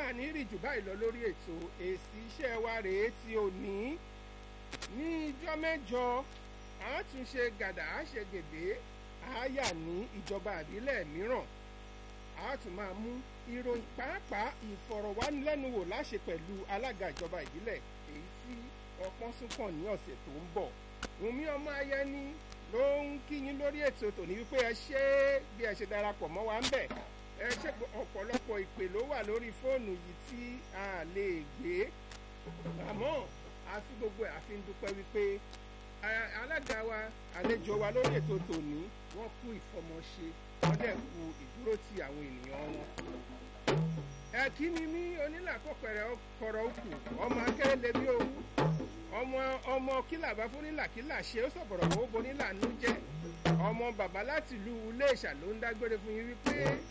máa ní rí jù báyìí lọ lórí ètò èsì iṣẹ́ wa rèé tí ò ní ní ijọ́ mẹ́jọ àátúnṣe gàdà àṣegèdè àáyà ní ìjọba àbílẹ̀ mìíràn a tún máa mú ìròyìn pàápàá ìfọ̀rọ̀wánilẹ́nuwò láṣẹ pẹ̀lú alága ìjọba ìbílẹ̀ èyí tí ọpọ́n sún kàn ní ọ̀sẹ̀ tó ń bọ̀ wùmí ọmọ ayẹni ló ń kíyín lórí ètò tòní wípé ẹ ṣe é bí ẹ ṣe darapọ̀ mọ́ wa ń bẹ̀ ẹ ṣe ọ̀pọ̀lọpọ̀ ìpè ló wà lórí fóònù yìí tí a lè gbé àmọ́ àfi gbogbo ẹ̀ àfi ń dúpẹ́ wípé alága wa àlejò wa lórí ètò tòní wọ́n kú ìfọmọṣe wọ́n dẹ̀ kú ìdúró ti àwọn ènìyàn wọn. ẹ̀kí ni mí onílàkọ̀pẹ̀rẹ̀ kọ̀rọ̀ òkú ọmọ akérèlé bí owó ọmọ ọmọ kílà bá fún nílà kílà ṣe ó sọ̀bọ̀rọ̀ owó bonílà nú jẹ́ ọmọ bàbá láti ìlú Iléṣà ló ń dágbére fún yín wípé